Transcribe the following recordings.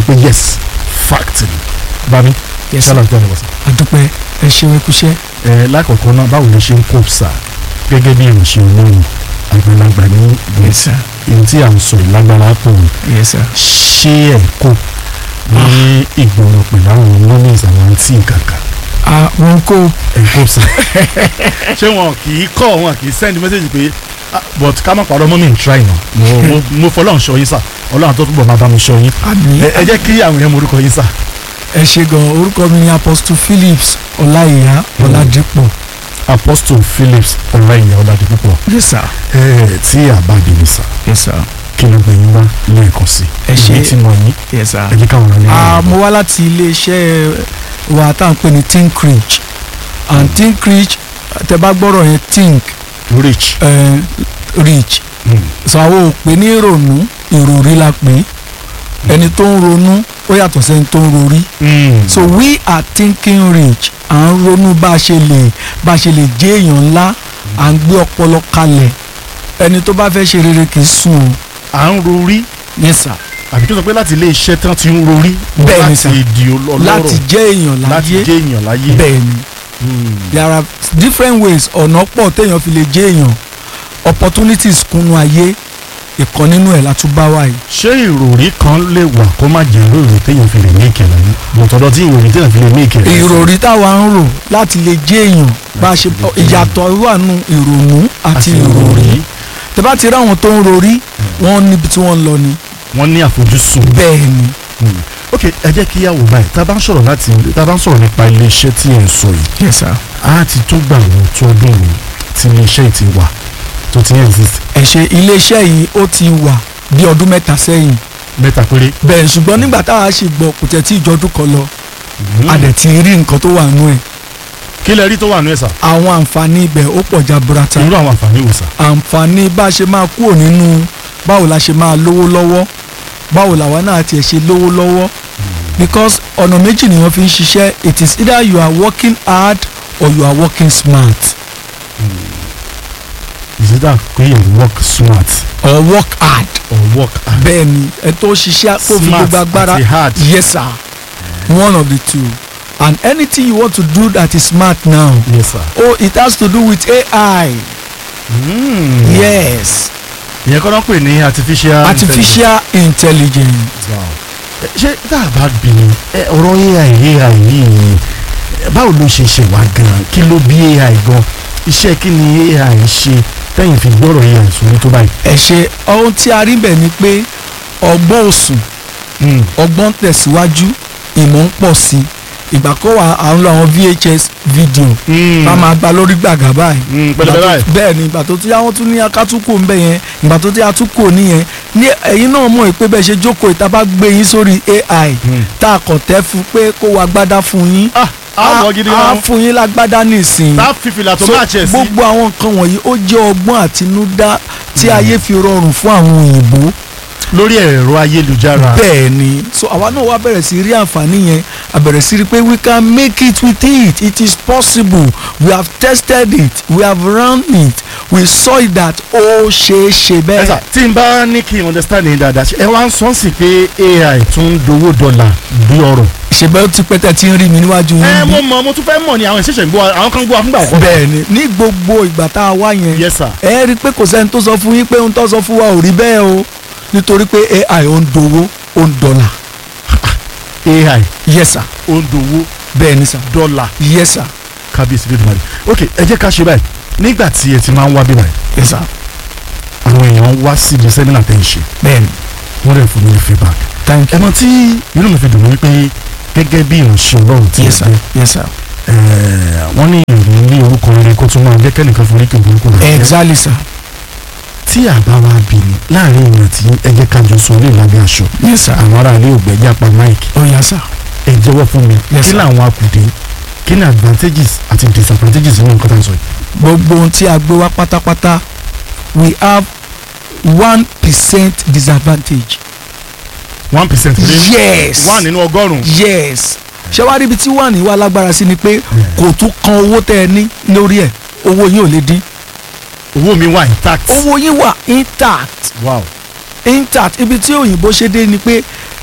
pé yes fact ni bami Yes, ṣálà tó ń bọ̀ sí. àdúpẹ́ ẹ ṣeun ẹkúṣẹ́ ẹ lákọ̀ọ́kọ́ náà báwo lè ṣe ń kó sà gẹ́gẹ́ bí ìrìnsẹ̀ olóhùn àgbàlagbà ní yes sir ìlú tí à ń sọ ìlágbára pọ̀ ní yes sir ṣé ẹ̀ kó ní ìgboro pẹ̀lú àwọn mọ́mís àwọn àǹtí kankan ah wọn kó ẹ̀ kó sà. ṣé wọn kì í kọ́ wọn kì í send message pé ah, but ká má parọ́ mọ́mí ń try náà mo mo mo fọlọ́run ṣọ́ yín sà ọlọ́run tó túbọ̀ máa bá mi ṣọ́ yín àmì ẹ ẹ jẹ́ kí àwọn èèyàn mọ orúkọ yín sà. ẹ ṣe gan orúkọ mi ni apostle phillips ọláìyá ọládípọ̀ apostle phillips ọláìyá ọládìpúpọ̀ yes sir ẹ tí àbáde ni sà yes sir kí ló gbé yín wá lẹ́ẹ̀kan sí Ẹ ṣé. ìwé tí mo yín yes sir. ẹ jẹ́ káwọn ọ̀rọ̀ ní Ah, mo wá láti iléeṣẹ́ wa tá à ń pè ní think rich and think rich tẹ bá gbọ́rọ̀ yẹn think rich. eh, rich so àwọn ò pè ní ìrònú ìròrí la pè é ẹni tó ń ronú ó yàtọ̀ sẹ́ni tó ń rorí so we are thinking rich à ń ronú bá a ṣe lè bá a ṣe lè jẹ́ èèyàn ńlá à ń gbé ọpọlọ kalẹ̀ ẹni tó bá fẹ́ ṣe rere kì í sùn o à ń rorí yes sir àbí kí n sọ pé láti ilé iṣẹ́ tán ti ń rorí Bẹ́ẹ̀ ni sà. láti di ọlọ́rọ̀ láti jẹ́ èèyàn láti láyé jẹ́ èèyàn láyé. bẹ́ẹ̀ ni there are different ways ọ̀nà pọ̀ téèyàn fi lè jẹ́ èèyàn opportunities kúnnú ayé ìkan nínú ẹ̀ látúbá wáyé. ṣé ìròrí kan lè wà kó má jẹ́ ìròrí téèyàn fi lè ní ìkẹlẹ̀ yìí bọ̀tọ̀dọ̀ tí ìròrí téèyàn fi lè ní ìkẹlẹ̀ ìròrí táwa ń rò láti lè jẹ́ èèyàn bá a ṣe ìyàtọ̀ wà nù ìrònú àti ìròrí tẹ bá ti rí àwọn tó ń rorí wọn níbi tí wọ́n ń lọ ni wọ́n ní àfojúsùn. bẹ́ẹ̀ ni ok ẹ jẹ́ kí yàwó báyìí tá a bá ń sọ̀rọ̀ láti tá a bá ń sọ̀rọ̀ nípa ilé iṣẹ́ tí ẹ̀ ń sọ yìí yes sir. a ti tún gbà wọ́n tó ọdún yìí tí ilé iṣẹ́ yìí ti wà tó ti exist ẹ ṣe iléeṣẹ́ yìí ó ti wà bí ọdún mẹ́ta sẹ́yìn mẹ́ta péré. bẹ́ẹ̀ ṣùgbọ́n nígbà táwa ṣe gbọ́ kò tẹ̀ tí ìjọdún kan lọ a dẹ̀ ti rí nǹkan tó wà nú ẹ̀ kí lẹ rí tó wà nú ẹ̀ sà àwọn àǹfààní ibẹ̀ ó pọ̀ jaburata irú àwọn àǹfààní wò sà. àǹfààní bá a ṣe máa kúrò nínú báwo la ṣe máa lówó lọ́wọ́ báwo làwa náà tiẹ̀ ṣe lówó lọ́wọ́ because ọ̀nà méjì nìyẹn fi ń ṣiṣẹ́ it is either you are working hard or you are working smart is it that pé you work smart or work hard or work hard. bẹ́ẹ̀ ni ẹ tó ṣiṣẹ́ tó fi Smart gbogbo agbára àti hard. yes sir one of the two and anything you want to do that is smart now yes sir. oh it has to do with AI Mm. yes ìyẹn kọ́ náà pè ní artificial. artificial intelligence. intelligence. Wow. Ẹ, ṣé tá a bá bí ni ẹ, ọ̀rọ̀ ai ai yìí ẹ, báwo ló ṣe ṣe wá gan-an kí ló bí ai gan iṣẹ́ kí ni ai ń ṣe tẹ́yìn fi gbọ́rọ̀ ai sórí tó báyìí. ẹ ṣe ohun tí a rí bẹ̀ ni pé ọgbọ́n òsùn ọgbọ́n tẹ̀síwájú ìmọ̀ ń pọ̀ sí i ìgbà kó wà à ń lo àwọn VHS video ká máa gba lórí gbàgà báyìí pẹlẹbẹ báyìí. bẹ́ẹ̀ ni ìgbà tó tí àwọn tún ní akátúkò ń bẹ̀ yẹn ìgbà tó tí a tún kò nìyẹn ní ẹ̀yin náà mọ̀ pé bẹ́ẹ̀ ṣe jókòó ìta bá gbé yín sórí AI tá a kàn tẹ́ fún pé kó wa gbádá fún yín ah àwọn gidi á gan. fún yín lágbádá nísìnyí tá fífìlà tó So, máa ṣẹ̀ sí. gbogbo àwọn nǹkan wọ̀nyí ó jẹ́ ọgbọ́n àtinúdá tí ayé fi rọrùn fún àwọn òyìnbó lórí ẹ̀rọ ayélujára. bẹ́ẹ̀ ni so àwa náà wá bẹ̀rẹ̀ sí rí àǹfààní yẹn a bẹ̀rẹ̀ sí rí pé we can make it with it it is possible we have tested it we have run it we saw it that ó ṣeé ṣe ẹ sà bẹ́ẹ̀. tí n bá ní kí n understand yín dáadáa ṣe ẹ wá ń sọ sí pé ai tún ń dowó dọ́là bí ọrọ̀. ìṣèbẹ́ ó ti pẹ́tẹ́ tí ń rí mi níwájú ẹ yín mo bí. mọ mo tún fẹ́ mọ̀ ni àwọn ìṣẹ̀ṣẹ̀ ń gbọ́ àwọn kan ń gbọ́ fúngbà àkọ́kọ́. bẹ́ẹ̀ ni ní gbogbo ìgbà tá a wá yẹn yes sir. ẹ rí i pé kò sẹ́ni tó sọ fún yín pé ohun tó sọ fún wa ò rí bẹ́ẹ̀ o nítorí pé AI ó ń dowó ó ń dọ́là ai yes sir ó ń dowó bẹ́ẹ̀ ni sir dọ́là yes sir kábíyèsí lódì máa rí. ok ẹ jẹ́ ká ṣe báyìí nígbà tí ẹ ti máa ń wá bí báyìí yes sir àwọn èèyàn wá síbi sẹ́mínà tẹ́ ń ṣe bẹ́ẹ̀ ni wọ́n rẹ̀ fún mi ní feedback. thank you ẹ̀mọ tí inú mi fi dùn wípé gẹ́gẹ́ bí ìránṣẹ́ ọlọ́run tí yes sir yes sir ẹ wọ́n ní ìrìn ní orúkọ rere kó tún máa jẹ́ kẹ́nìkan forí kí orúkọ rẹ̀ jẹ́. exactly sir tí àbá wa bì ní láàrin ìrìn àti ẹ jẹ́ ká jọ sọ ní ìlàbẹ́ aṣọ yes sir àwọn ará ilé ògbẹ́jà pa mike oh yes sir ẹ jẹ́wọ́ fún mi Yes, kí sir. làwọn akùdé kí ni advantages àti disadvantages nínú nǹkan tá à ń sọ yìí. gbogbo ohun tí a gbé wá pátápátá we have one percent disadvantage. one percent lé yes one nínú ọgọ́rùn-ún. yes ṣé wàá rí ibi tí wà ní wà lágbára sí ni pé kò tún kan owó tẹ ẹ ní lórí ẹ owó yín ò lè dín owó mi wà intact. owó yín wà intact wow. intact ibi tí òyìnbó ṣe dé ni pé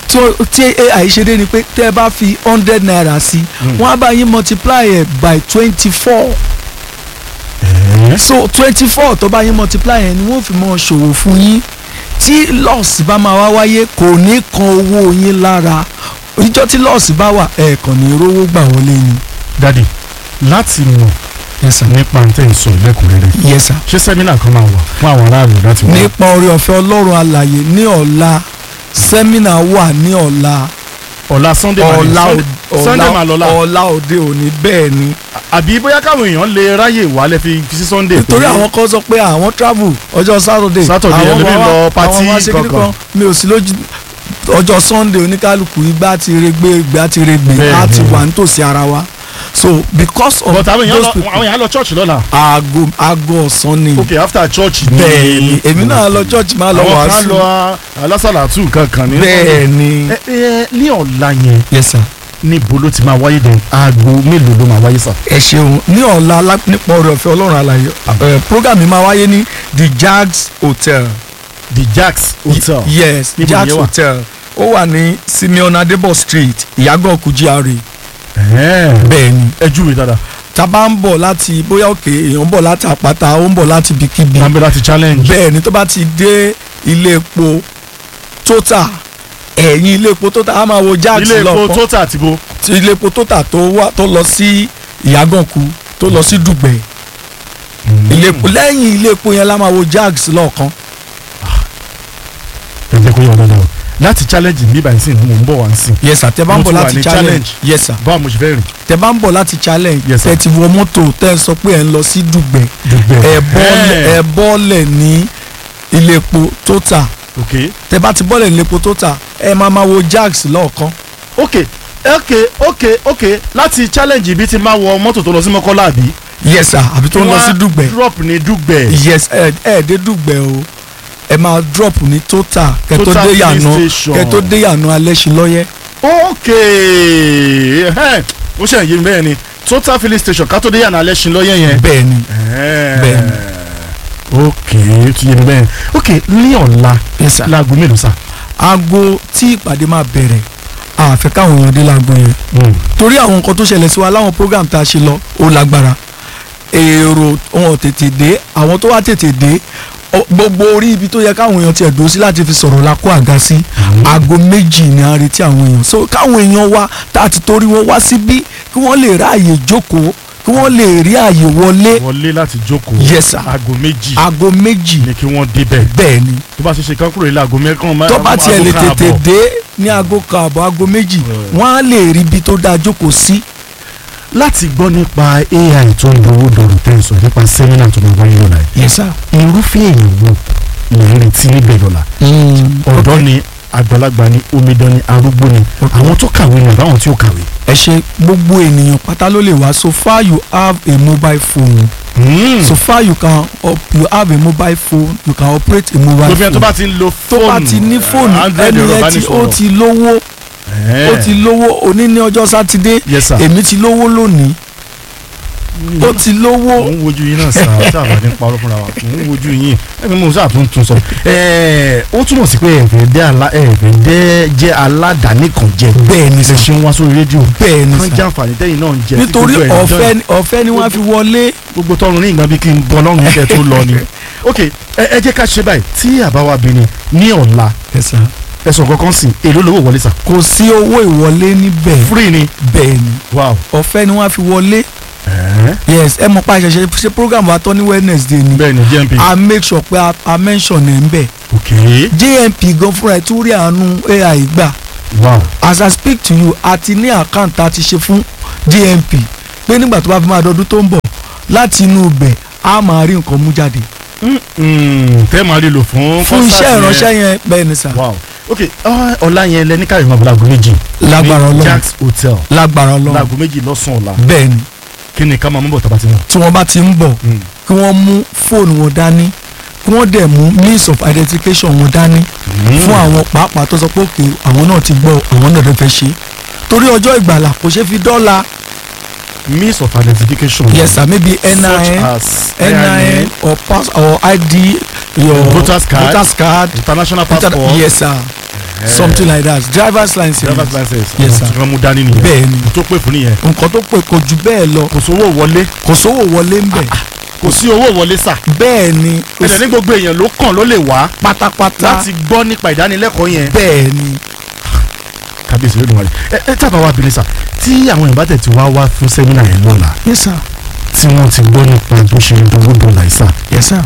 tí ó- tí ai ṣe dé ni pé tẹ́ ẹ bá fi hundred naira sí Mm. wọ́n á bá yín multiply ẹ̀ by twenty four Ẹ̀ẹ́. so twenty four tó bá yín multiply ẹ̀ ni wọ́n fi mọ́ ṣòwò fún yín tí loss bá máa wá wáyé kò ní kan owó yín lára ìjọ tí loss bá wà ẹ̀ẹ̀kan ní rówó gbà wọlé ni. dadi láti mọ̀ yes sir. nípa ntẹ́ ìsọ lẹ́kùnrẹ́rẹ́ yes sir. ṣé sẹ́mínà kan máa wà fún àwọn aráàlú láti wá. nípa oore ọ̀fẹ́ ọlọ́run alàyè ní ọ̀la sẹ́mínà wà ní ọ̀la ọ̀la sunday máa ní- ọ̀la Sunday- òde- sunday máa lọ́la ọ̀la òde òní bẹ́ẹ̀ ni àbí bóyá káwọn èèyàn lè ráyè wálé fi fi sí sunday. nítorí pé- àwọn kan sọ pé àwọn travel ọjọ́ saturday Saturday, àwọn ẹlòmíì máa lọ wá- party àwọn máa ṣe kíní kankan. kan mi ò sí lójú ọjọ́ sunday oníkálukú igbá ti regbe igbá ti regbe Bẹ́ẹ̀ á ti ni. wà nítòsí ara wa so because of but àwọn èèyàn those lọ people àwọn èèyàn lọ church lọ́la. aago aago ọ̀sán ni ok after church ni. bẹ́ẹ̀ ni èmi náà lọ church máa lọ àwọn kan wàásù lọ alásàlátù kankan ní. bẹ́ẹ̀ ni ẹ ẹ ní ọ̀la yẹn yes sir. níbo ló ti máa wáyé dẹ̀ aago mélòó ló máa wáyé sà. ẹ ṣeun ní ọ̀la alá- nípa ọ̀rọ̀ ọ̀fẹ́ ọlọ́run àlàyé ẹ, program mi máa wáyé ní the jags hotel the jacks hotel. Y- yes Níbo jags nìyẹn wà? hotel ó wà ní simeon adebo street ìyàgànkù GRA ẹ̀ẹ́ bẹ́ẹ̀ ni ẹ júwe dáadáa. tá a bá ń bọ̀ láti bóyá òkè èèyàn ń bọ̀ láti àpáta ó ń bọ̀ láti ibikíbi wọn bẹ láti challenge. bẹ́ẹ̀ ni tó bá ti dé ilé epo total ẹ̀yìn ilé epo total a máa wo jags ilé epo lọ́kàn total àti bo. ti ilé epo total tó wá tó lọ sí ìyàgànkù tó lọ sí dùgbẹ̀ ilé epo lẹ́yìn ilé epo yẹn la máa wo jags lọ́ọ̀kan ẹ jẹ́ kó yọ ọ́ dáadáa o láti challenge mi báyìí sí ni mò ń bọ̀ wá ń sìn. yes sir tẹ bá ń Mo bọ̀ tún wà láti ní challenge challenge. yes sir báwo mo ṣe fẹ́ rìn. tẹ bá ń bọ̀ láti challenge Yes, sir. tẹ ti wọ mọ́tò tẹ sọ pé ẹ ń lọ sí dùgbẹ̀ dùgbẹ́. ẹ bọ́ọ̀lẹ̀ ẹ bọ́ọ̀lẹ̀ ní ilé epo total ok tẹ bá ti bọ́ọ̀lẹ̀ ní ilé epo total ẹ máa máa wo jags lọ́ọ̀kan ok ok ok ok láti challenge ibi tí máa wọ mọ́tò tó lọ sí mọ́kọ́lá àbí. yes sir àbí tó ń lọ sí dùgbẹ̀ drop ní dùgbẹ́. yes ẹ ẹ dé dùgbẹ̀ o ẹ máa drop ní total kẹ tó Total dé filling yànà station. kẹ tó dé yànà alẹ́sìnlọ́yẹ́ ok ẹhẹ́n, ó ṣe àyè bẹ́ẹ̀ ni total filling station ká tó dé yàrá alẹ́ ṣin lọ́yẹ̀ yẹn. bẹ́ẹ̀ ni bẹ́ẹ̀ ok ó ti yé mi bẹ́ẹ̀ ok ní ọ̀la yes sir láago mélòó sà. aago tí ìpàdé máa bẹ̀rẹ̀ àfẹ́ káwọn èèyàn dé láago yẹn torí àwọn nǹkan tó ṣẹlẹ̀ sí wa láwọn program tá a ṣe lọ ó lágbára èrò wọn ò tètè dé àwọn tó wá tètè dé ọ- gbogbo orí ibi tó yẹ káwọn èèyàn tiẹ̀ dúró sí láti fi sọ̀rọ̀ la kó àga sí aago méjì ni a retí àwọn èèyàn so káwọn èèyàn wá tá a ti torí wọn wá síbí kí wọ́n lè ráàyè jókòó kí wọ́n lè rí àyè wọlé wọlé láti jókòó. Yes, sir. aago méjì aago méjì ni kí wọ́n débẹ̀. bẹ́ẹ̀ ni tó bá ṣe ṣe kán kúrò ilé aago mẹ́kàn. tó bá tiẹ̀ lè aago kan tètè àbọ̀. dé ní aago kan àbọ̀ aago méjì wọ́n á lè rí ibi tó dáa jókòó sí. láti gbọ́ nípa ai tó ń dowó dọ̀rọ̀ tẹ̀sán nípa sẹ́mínà tó máa wáyé lọ́la yìí. yes sir. irúfẹ́ èèyàn wo lè ń retí níbẹ̀ lọ́la. ọ̀dọ́ ni àgbàlagbà ni omidan ni arúgbó ni àwọn tó kàwé ni àbáwọn tí ó kàwé. ẹ ṣe gbogbo ènìyàn pátá ló lè wá so far you have a mobile phone so far you can op you have a mobile phone you can operate a mobile gbogbo ẹni tó phone bá ti ń lo tó fóònù bá ti ní fóònù Android ẹni ẹ̀rọ yẹn tí ó ìbánisọ̀rọ̀. ti lówó ó ti lówó òní ní ọjọ́ sátidé yes sir. èmi ti lówó lónìí ó ti mò lówó ń wojú yín náà sáà sáà bá ní parọ́ fúnra wa mò ń wojú yín ẹ̀mí mo sáà tún tún sọ. ẹ̀ẹ́ ó túmọ̀ sí pé ẹ̀fẹ̀ dẹ́ alá ẹ̀fẹ̀ dẹ́ jẹ́ aládàáni kan jẹ. bẹ́ẹ̀ ni ṣe sà ṣe ń wá sórí rédíò. bẹ́ẹ̀ ni kan sà jẹ́ àǹfààní tẹ́yìn náà ń jẹ. tí nítorí gbogbo ẹ̀ ń ọ̀fẹ́ dán. ni- ọ̀fẹ́ ni wọ́n á fi wọlé gbogbo tọrùn ní ìgbà bí kí n bọ́ lọ́rùn yẹn kẹ́ tó lọ ni. ok ẹ ẹ jẹ́ ká ṣe báyìí tí àbáwá bí ni ní ọ̀la ẹ̀sùn kankan sìn èló lówó wọlé sà. kò sí owó ìwọlé níbẹ̀ free ni. bẹ́ẹ̀ ni wow. ọ̀fẹ́ ni wọ́n á fi wọlé ẹ̀ẹ́ yes ẹ mọ̀ pa àṣẹṣe ṣe program wa tán ní wednesday ni bẹ́ẹ̀ ni jmp. a make sure pé a- a mention ẹ̀ ń bẹ̀ ok jmp gan fúnra ẹ̀ tún rí àánú ai gbà wow. as i speak to you a ti ní account tá a ti ṣe fún jmp pé nígbà tó bá fi máa dọdún tó ń bọ̀ láti inú ibẹ̀ a máa rí nǹkan mú jáde Mm, tẹ́ máa rí lò fún. fún iṣẹ́ concert yẹn. ìránṣẹ́ yẹn bẹ́ẹ̀ ni sà wow ok ah, ọ̀la yẹn lẹ ní káyọ̀ máa bọ̀ láago méjì. lágbára ní ọlọ́run Jack's hotel lágbára ọlọ́run láago méjì lọ́sàn-án ọ̀la bẹ́ẹ̀ ni kí ni ká máa mú bọ̀ tàbá ti mọ̀. tí wọ́n bá ti ń bọ̀ kí wọ́n mú fóònù wọn dání kí wọ́n dẹ̀ mú means of identification wọn dání fún àwọn pàápàá tó sọ pé òkè àwọn náà ti gbọ́ àwọn náà lè fẹ́ ṣe torí ọjọ́ ìgbàlà kò ṣe fi dọ́là means of identification. yes sir maybe such nin as nin or pass or id your Voters card. voters card international Inter- passport. yes sir something like that driver's license driver's license Yes, àwọn sir. tí wọ́n mú dání nìyẹn bẹ́ẹ̀ ni tó pè fún nìyẹn nǹkan tó pè kò jù bẹ́ẹ̀ lọ kò sówó wọlé kò sówó wọlé ń bẹ̀ kò sí owó wọlé sà bẹ́ẹ̀ ni kò ẹ̀dẹ̀ ní sí gbogbo èèyàn ló kàn ló lè wá pátápátá láti gbọ́ nípa ìdánilẹ́kọ̀ọ́ yẹn bẹ́ẹ̀ ni kábíyèsí ló dùn wá ẹ ẹ tábà wá bìnrin sà tí àwọn èèyàn bá tẹ̀ tí wá wá fún sẹ́mínà yẹn lọ́la yes sir tí wọ́n ti gbọ́ nípa bó ṣe ń dowó dọ́là ìsà yes sir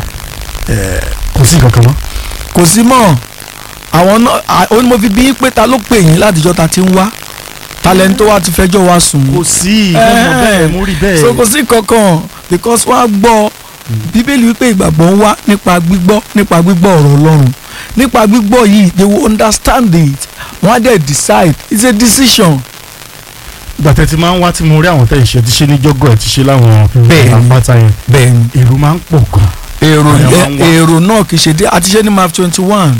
kò sí nǹkan kan mọ́. kò sí mọ́ àwọn náà à- ó ní mo fi bí pé ta ló pè yín látijọ́ ta ti ń wá talent tó wá ti fẹjọ́ wa sùn kò sí ìmọ̀ bẹ́ẹ̀ mo rí bẹ́ẹ̀. so kò sí kankan because wọ́n á gbọ́ bíbélì wípé ìgbàgbọ́ ń wá nípa gbígbọ́ nípa gbígbọ́ ọ̀rọ̀ ọlọ́run nípa gbígbọ́ yìí they will understand it wọ́n á dẹ̀ decide it's a decision ìgbà tẹ́ ti máa ń wá tí mo rí àwọn tẹ́ ìṣe ti ṣe ní jọ́gọ̀ ẹ̀ ti ṣe láwọn Bẹ́ẹ̀ ni. àpáta yẹn bẹ́ẹ̀ ni èrò máa ń pọ̀ gan. èrò Àyàn máa ń wá. èrò náà kì í ṣe dé àti ṣe ní map twenty one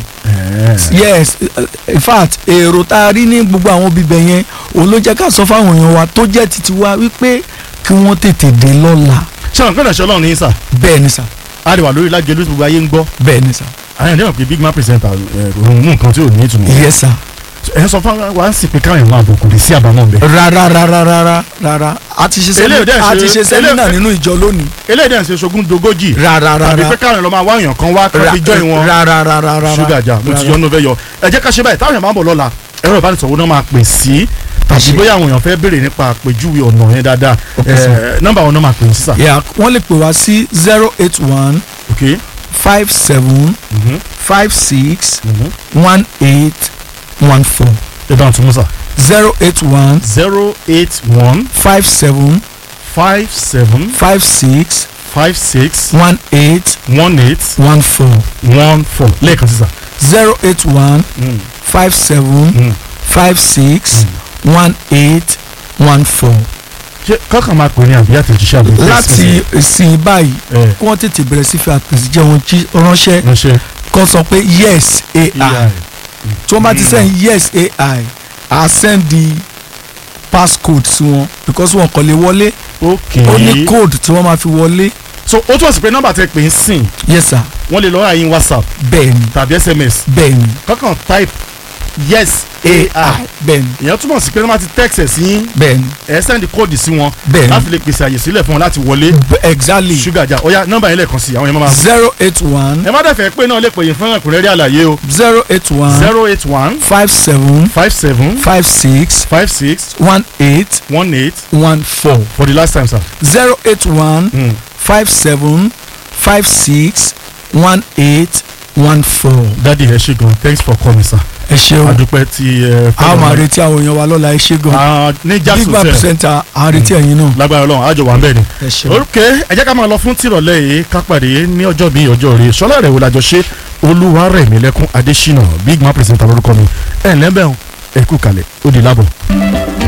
yes in fact èrò tá a rí ní gbogbo àwọn bíbẹ yẹn òun ló jẹ́ ká sọ fáwọn èèyàn wa tó jẹ́ titi wa wípé kí wọ́n tètè dé lọ́la ṣé àwọn ìpínlẹ̀ ṣe ọlọ́run ní sà bẹ́ẹ̀ ni sà á lè wà lórí lágẹ̀lú tí gbogbo ayé ń gbọ́ bẹ́ẹ̀ ni sà àwọn ènìyàn pé big man presenter òun mú nǹkan tí ò ní ìtumọ̀. yes sà ẹ sọ fún wa sì pé káwọn èèyàn àbùkù lè sí àbámọ̀ bẹ́ẹ̀. rárá rárá rárá rárá a ti ṣe Eléyìí dẹ̀ sẹ́mínà a ti ṣe- ṣe sẹ́mínà eléyìí- nínú ìjọ lónìí eléyìí dẹ̀ ń ṣe ṣogún dogójì rárá tàbí rárá pé káwọn èèyàn lọ máa wá èèyàn kan wá kan fi jọ́ ìwọ̀n rárá rárá rárá ṣúgà jà mo ti yọ ọ́nú fẹ́ yọ ẹ jẹ́ ká ṣe báyìí táwọn èèyàn máa ń bọ̀ lọ́la ẹ̀rọ ìbánisọ̀rọ̀ náà máa pè sí tàbí Àṣẹ. bóyá àwọn èèyàn fẹ́ béèrè nípa àpèjúwe ọ̀nà yẹn dáadáa Okay, sir. ẹ̀, nọ́mbà wọn náà máa pè sí sà. yeah wọ́n lè pè wá sí zero eight one ok five seven mhm, five six mhm. one eight one four ẹ bá ń tún mú sà. zero eight one zero eight one five seven five seven five six five six one eight one eight one four one four lẹ́ẹ̀kan sí sà. zero eight one Mm, five seven mm. five six one eight one four. ṣé kọ́kàn máa pè ní àbí àtẹ̀jíṣẹ́ àbí láti ìsìn báyìí ẹ̀ kí wọ́n tètè bẹ̀rẹ̀ sí fi àtẹ̀jíṣẹ́ wọn jí- ránṣẹ́ ránṣẹ́ kó sọ pé yes ai AI. tí wọ́n bá ti send yes ai i send the passcode sí wọn because wọn kò lè wọlé ok ó ní code tí wọ́n máa fi wọlé so ó túmọ̀ sí pé nọ́mbà tẹ pè ń sìn yes sir wọ́n lè lọ́ọ́ àyín whatsapp bẹ́ẹ̀ ni tàbí sms bẹ́ẹ̀ ni kọ́kàn type yes ai bẹ́ẹ̀ ni ìyẹn túmọ̀ sí pé wọ́n máa ti text ẹ̀ sí yín bẹ́ẹ̀ ni ẹ̀ send kóòdù sí wọn bẹ́ẹ̀ láti lè pèsè àyè sílẹ̀ fún wọn láti wọlé ni exactly ṣúgà jà ó yá nọ́mbà yẹn lẹ́ẹ̀kan sí àwọn yẹn máa zero eight one ẹ má dẹ̀ fẹ́ pé náà lè pè yín fún ẹ̀kúnrẹ́rẹ́ àlàyé o zero eight one zero eight one five seven five seven five six five six one eight one eight one four for the last time sir. zero eight one Mm. five seven five six one eight one four. dadi ẹ ṣe gan thanks for coming sir. ẹ ṣeun adúpẹ́ tí ẹ a máa retí àwọn èèyàn wa lọ́la ẹ ṣe gan Ah, ní big jackson man sẹ presenter à ń retí ẹ̀yin náà lágbára Ọlọ́run àjọ wà ń bẹ ni. ẹ ṣeun. ok ẹ jẹ́ ká máa lọ fún tìrọ̀lẹ́ yìí ká pàdé ní ọjọ́ bíi ọjọ́ rẹ̀ sọlá rẹ̀ wò lájọ ṣe Olúwarẹ̀mílẹ́kún Adésínà big man presenter lórúkọ mi ẹ̀ ǹlẹ́ bẹ́ẹ̀ o ẹ kú kalẹ̀ ó di lábọ̀.